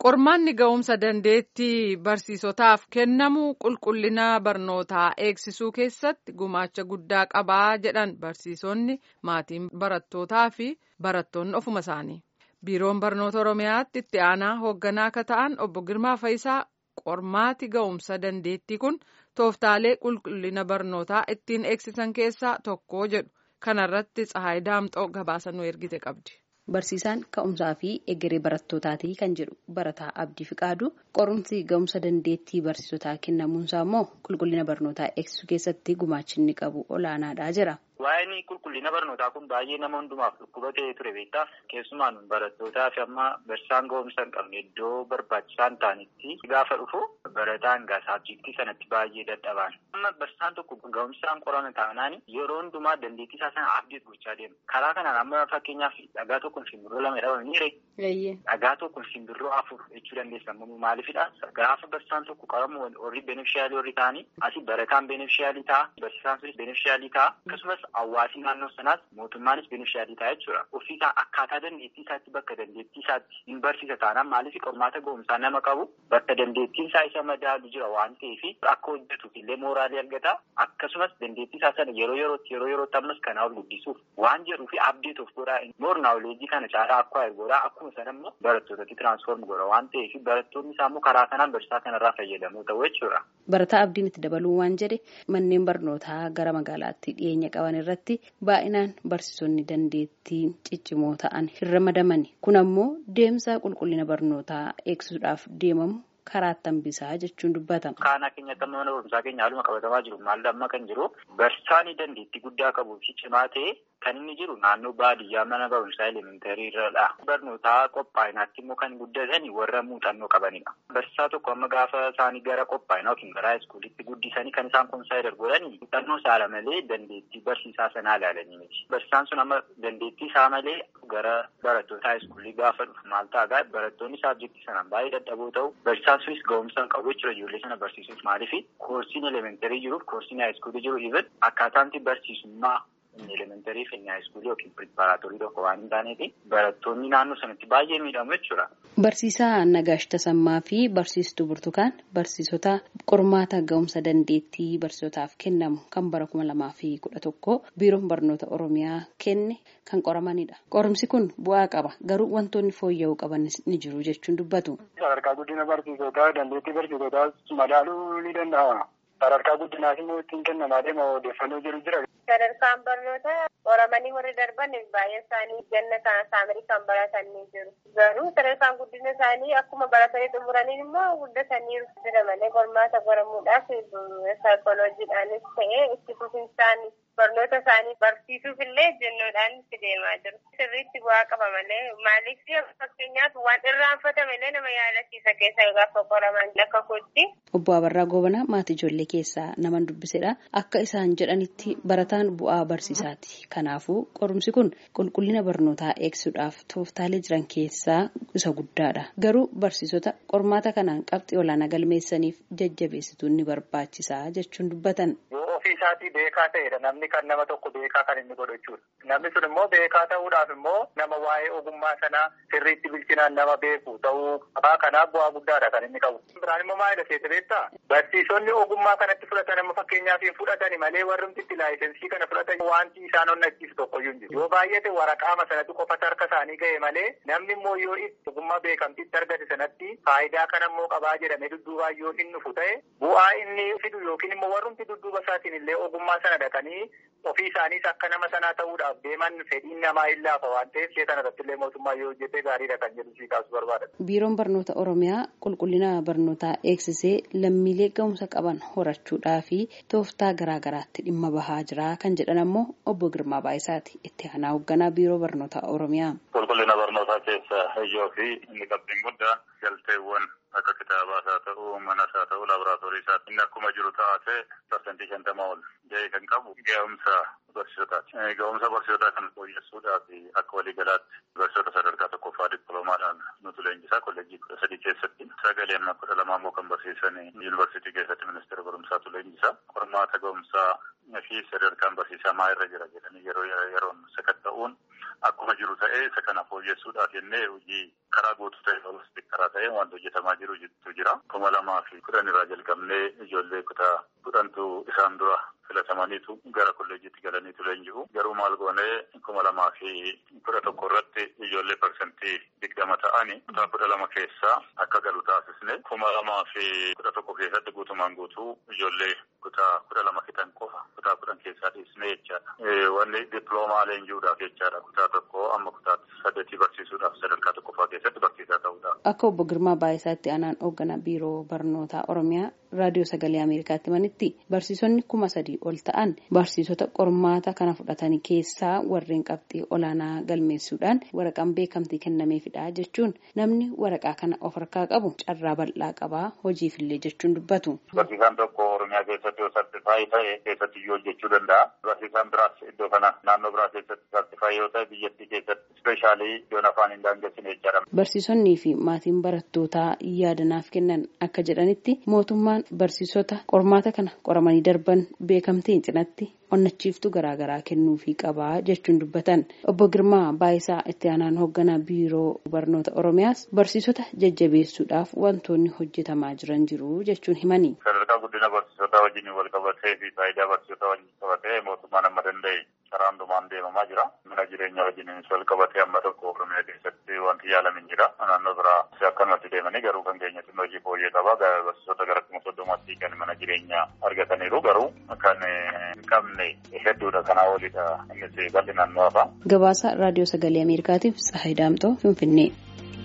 Qormaanni ga'umsa dandeettii barsiisotaaf kennamu qulqullina barnootaa eegsisuu keessatti gumaacha guddaa qabaa jedhan barsiisonni maatiin barattootaa fi barattoonni ofuma isaanii. Biiroon barnoota Oromiyaatti itti aanaa hoogganaa akka ta'an obbo Girmaa Fayisaa qormaati ga'umsa dandeettii kun tooftaalee qulqullina barnootaa ittiin eegsisan keessaa tokko jedhu. Kanarratti Tsahaay Daamxoo gabaasa nu ergite qabdi. Barsiisaan ka'umsaa fi egeree barattootaati kan jedhu barataa Abdii Fiqaadu qorumsi ga'umsa dandeettii barsiisotaa kennamuunsaa immoo qulqullina barnootaa eegsisuu keessatti gumaachi inni qabu olaanaadha jira. Waa'een qulqullina barnootaa kun baay'ee nama hundumaaf dhukkuba ta'ee ture beektaa keessumaan barattootaa fi amma barsiisaan ga'umsa hin qabne iddoo barbaachisaa hin taanetti gaafa dhufu barataan gaa saabjektii sanatti baay'ee dadhabaan. Amma barsiisaan tokko ga'umsaan qorame taanaan yeroo hundumaa dandeettii isaa sana abdeet gochaa deema. Karaa kanaan amma fakkeenyaaf dhagaa tokkoon simbirroo lama dhabamanii ree. Dhagaa tokkoon simbirroo afur jechuu dandeessa. Maaliifidha? Gaafa barsiisaan tokko qoramu warri beneficiaalii warri ta'anii asii barataan beneficiaalii ta'a. Barsiisaan sunis beneficiaalii ta'a. Akkasumas hawaasni naannoo sanaas mootummaanis beneficiaalii ta'a jechuudha. Ofiisaa akkaataa dandeettii isaatti bakka dandeettii isaatti hin barsiisa taanaan maaliif qormaata ga'umsaa nama qabu bakka dandeettiin isaa isa madaalu jira waan ta'eef akka hojjetuuf illee mooraalii argata. Akkasumas dandeettii isaa sana yeroo yerootti yeroo yerootti ammas kanaa ol guddisuuf waan jedhuuf abdeet of godhaa moor naawuleejii kana caalaa akka godhaa akkuma sana immoo barattootatti tiraansfoorm godha waan ta'eef barattoonni isaa immoo karaa kanaan barsiisaa kanarraa fayyadamuu ta'u jechuudha. Barataa abdiin itti dabaluun waan jedhe manneen barnootaa gara magaalaatti dhiyeenya qaban irratti baay'inaan barsiisonni dandeettii ciccimoo ta'an hin ramadamani. Kun ammoo deemsa qulqullina barnootaa eegsisuudhaaf deemamu karaatti hambisaa jechuun dubbatama. Kaanaa keenyatti amma mana barumsaa keenya haaluma qabatamaa jiru maal amma kan jiru barsiisaan dandeettii guddaa qabuu fi cimaa ta'e kan inni jiru naannoo baadiyyaa mana barumsaa elementarii irradha. Barnootaa qophaa'inaatti immoo kan guddatan warra muuxannoo qabanidha. Barsiisaa tokko amma gaafa isaanii gara qophaa'inaa yookiin gara haayiskuulitti guddisanii kan isaan konsaayidar godhani muuxannoo isaa malee dandeettii barsiisaa sanaa ilaalanii miti. Barsiisaan sun amma dandeettii isaa malee gara barattoota haayiskuulii gaafa dhufu maal ta'a barattoonni saabjektii sanaan baay'ee dadhaboo ta'u barsiisaan sunis ga'umsa hin qabu jechuudha ijoollee sana barsiisuuf maaliif koorsiin elementarii jiruuf koorsiin haayiskuulii jiru even akkaataan barsiisummaa inni elementarii fi inni haayiskuulii yookiin piripaaraatorii tokko waan hin taaneef barattoonni naannoo sanatti baay'ee miidhamu jechuudha. Barsiisaa Nagaash Tasammaa fi barsiistuu Burtukaan barsiisota qormaata ga'umsa dandeettii barsiisotaaf kennamu kan bara kuma lamaa fi kudha tokko biiroon barnoota Oromiyaa kenne kan qoramanidha. Qorumsi kun bu'aa qaba garuu wantoonni fooyya'uu qaban ni jiru jechuun dubbatu. Sadarkaa guddina barsiisotaa dandeettii barsiisotaa madaaluu ni danda'ama. Sadarkaa guddinaas immoo ittiin kennamaa deema odeeffannoo jiru jira. Sadarkaan barnootaa qoramanii warri darban baay'ee isaanii ganna kana saamarii kan baratanii jiru. Garuu sadarkaan guddina isaanii akkuma baratanii xumuraniin immoo guddataniiru. Jira malee qormaata qoramuudhaaf saayikooloojiidhaanis ta'ee itti fufinsaan barnoota isaanii barsiisuuf illee jennoodhaan itti deemaa jiru. Sirriitti bu'aa qaba malee maaliif fakkeenyaaf waan irraanfatame illee nama yaadachiisa keessa gaafa qoraman akka kootti. Obbo Abarraa Goobanaa maatii ijoollee keessaa nama dubbisedha. Akka isaan jedhanitti barataan bu'aa barsiisaati. Kanaafuu qorumsi kun qulqullina barnootaa eegsisuudhaaf tooftaalee jiran keessaa isa guddaadha. Garuu barsiisota qormaata kanaan qabxii olaanaa galmeessaniif jajjabeessituun ni barbaachisaa jechuun dubbatan. ofii isaatii beekaa ta'edha namni kan nama tokko beekaa kan inni godhu jechuudha. Namni sun immoo beekaa ta'uudhaaf immoo nama waa'ee ogummaa sanaa sirriitti bilchinaan nama beeku ta'uu qabaa kanaaf bu'aa guddaadha kan inni qabu. Biraan immoo maalidha seeta beektaa? Barsiisonni ogummaa kanatti fudhatan amma fakkeenyaaf hin fudhatani malee warrumti itti laayisensii kana fudhatan wanti isaan onnachiisu tokkoyyuu hin jiru. Yoo baay'ate waraqaama sanatti qofatu harka isaanii ga'e malee namni immoo yoo ogummaa beekamtiitti argate sanatti faayidaa kana immoo qabaa jedhamee dudduubaa yoo hin dhufu ta'e bu'aa inni fidu yookiin immoo warrumti dudduuba isaatiin illee ogummaa sana dhaqanii ofii isaaniis akka nama sanaa ta'uudhaaf deeman fedhiin namaa hin laafa waan ta'eef ishee kana irratti illee mootummaa yoo hojjete gaariidha kan jedhu sii kaasuu barbaada. Biiroon barnoota Oromiyaa qulqullina barnootaa eegsisee lammiilee ga'umsa qaban horachuudhaa fi tooftaa garaa garaatti dhimma bahaa jira kan jedhan ammoo obbo Girmaa Baayisaati itti aanaa hoogganaa biiroo barnoota Oromiyaa. Qulqullina barnootaa keessa ijoo fi inni qabxiin guddaa galteewwan akka kitaabaas haa ta'u manas haa ta'u laaboraatoorii isaatti inni akkuma jiru taatee parsantii shantama ol ga'ee kan qabu ga'umsa barsiisotaati. Ga'umsa barsiisotaa kan fooyyessuudhaaf akka waliigalaatti barsiisota sadarkaa tokkoffaa dippiloomaadhaan nutu leenjisaa kolleejjii kudha sadii keessatti sagalee amma kudha lamaa immoo kan barsiisan yuunivarsiitii keessatti ministeera barumsaatu leenjisaa. Qormaata ga'umsaa fi sadarkaan barsiisaa maa irra jira jedhanii yeroo yeroon sakatta'uun akkuma jiru ta'ee isa kana fooyyessuudhaaf jennee hojii karaa guutuu ta'e holistik karaa ta'e wanta hojjetamaa jiru jira. Kuma lamaa fi kudhan irraa jalqabnee ijoollee kutaa kudhantu isaan dura filatamaniitu gara kolleejiitti galaniitu leenji'u. Garuu maal goonee kuma lamaa fi kudha tokko irratti ijoollee parsantii digdama ta'anii kutaa kudha lama keessaa akka galu taasisne kuma lamaa fi kudha tokko keessatti guutumaan guutuu ijoollee kutaa kudha lama fixan qofa kutaa kudhan keessaa dhiisne jechaadha. Wanni dippiloomaa leenji'uudhaaf jechaadha kutaa tokko amma kutaa saddeetii barsiisuudhaaf sadarkaa tokkoffaa keessatti barsiisaa ta'uudhaaf. Akka obbo Girmaa Baay'isaatti aanaan hoogganaa biiroo barnootaa Oromiyaa raadiyoo sagalee Ameerikaatti himanitti barsiisonni kuma sadii ol ta'an barsiisota qormaata kana fudhatan keessaa warreen qabxii olaanaa galmeessuudhaan waraqaan beekamtii kennameefidha jechuun namni waraqaa kana of harkaa qabu carraa bal'aa qabaa hojiifillee jechuun dubbatu. Barsiisaan tokko Oromiyaa keessatti yoo sartifaayii ta'e keessatti iyyuu hojjechuu danda'a. Barsiisaan biraas iddoo kana naannoo biraa keessatti sartifaayii yoo ta'e biyyattii keessatti ispeeshaalii iddoon afaan hin daangessine jechaadha. Barsiisonnii fi maatiin barattootaa yaadanaaf kennan akka jedhanitti mootummaan barsiisota qormaata kana qoramanii darban beekamtiin cinatti onnachiiftuu garaagaraa kennuufii qabaa jechuun dubbatan obbo Girmaa Baayisaa itti aanaan hoogganaa biiroo barnoota Oromiyaas barsiisota jajjabeessuudhaaf wantoonni hojjetamaa jiran jiru jechuun himani. Sadarkaa guddina barsiisotaa wajjin wal qabatee fi faayidaa barsiisotaa wajjin qabatee mootummaan amma danda'e karaa hundumaan deemamaa jira. Mana jireenyaa wajjinis wal qabatee amma tokko Oromiyaa keessatti wanti yaalamin jira. Naannoo biraa akkanumatti deemanii garuu kan keenyatti hojii fooyyee qaba. Barsiisota gara kuma soddomatti kan mana jireenyaa argataniiru garuu kan hin qabne hedduudha kanaa olidha innis bal'inaan nu hafa. Gabaasa raadiyoo sagalee Ameerikaatiif Tsahayi Daamxoo Finfinnee.